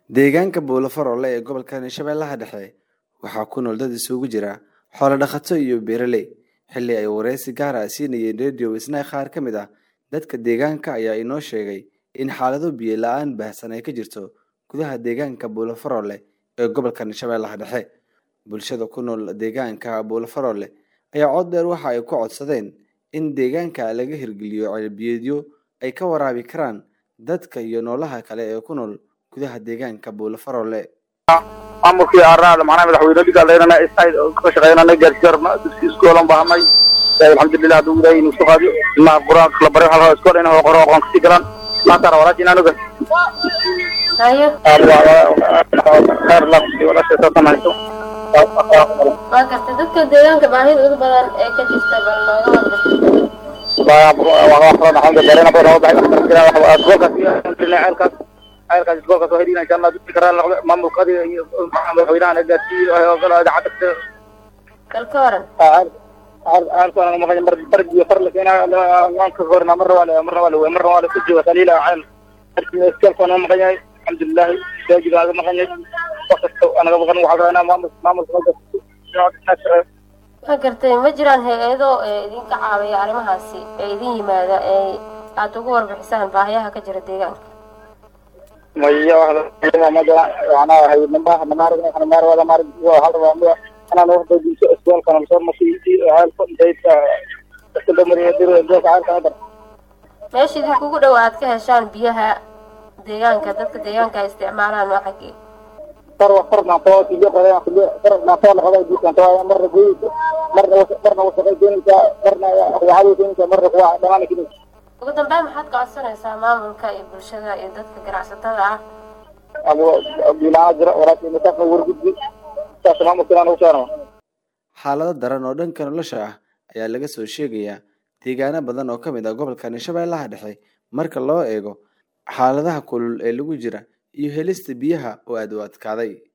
Deegaanka Buulo-Faroole ee gobolka Shabeellaha Dhexe waxaa ku nool dad isugu jira xoolo dhaqato iyo beeraley. Xilli ay wareysi gaar ah siinayeen Radio Isnaa qaar ka mid ah dadka deegaanka ayaa inoo sheegay in xaalado biyo la'aan baahsan ay ka jirto gudaha deegaanka Buulo-Faroole ee gobolka Shabeellaha Dhexe. Bulshada ku nool deegaanka Buulo-Faroole ayaa cod dheer waxa ay ku codsadeen in deegaanka laga hirgeliyo ceelbiyoodyo ay ka waraabi karaan dadka iyo noolaha kale ee ku nool gudaha deegaanka Buulo-Faroole. maamulkii aaraada macnaha madaxweyne dhiga leynana isayd ka shaqeynana gaarsiarna dugsi iskoolan baahanay alxamdulilah hadduu ilaahay inuu soo qaadiyo ilmaha qur-aanka la baray halkaa iskool in qoro aqoon kasii galaan maantana walaasha inaan oga hayo khayr lafsi walaasha saasan hayso waa garta dadka deegaanka baahida ugu badan ee ka jirta bal nooga ceelkaas ceelkaas iskoolkaas waa helina insha allah dugsi karaa maamulka adiga iyo madaxweynaha gaarsiiyo idaacadda bal ka waran ceelkaan maqan mar bargiyo far la keenaa ka horna marna waa marna waa la marna waa la ku jooga saliila ceel iskoolkaan maqan yahay alxamdulilah daajiga aga maqan yahay wax kasta anaga maqan waxaa rabaa maamul maamulka waa gartay ma jiraan hay-ado ee idinka caawiya arrimahaasi ee idin yimaada ee aada ugu warbixisaan baahiyaha ka jira deegaanka maya waxda macnaha hay namaha namaarag namaar namaarag hal waa anaan waxda dinso isbaalkan soo markii ceelka intayta iskadamariya dir goolka ceelka hadar meesha idinkugu dhow aad ka heshaan biyaha deegaanka dadka deegaanka ay isticmaalaan waa xaggee far far naanto kiliya qodaa kiliya far naanto la qodaa diikan tawaa marna goyisa marna marna wasaqay keenaysaa marna waxaad keenaysaa marna kuwa dhamaan keenaysaa ugu dambeyn maxaad ka codsanaysaa maamulka iyo bulshada iyo dadka ganacsatada ah abo bilaana jira walaasha masaafka wargudbi saas maamulka inaan ugu sheegno xaalado daran oo dhanka nolosha ah ayaa laga soo sheegayaa deegaano badan oo ka mid ah gobolka Shabeellaha Dhexe marka loo eego xaaladaha kulul ee lagu jira iyo helista biyaha oo aad u adkaaday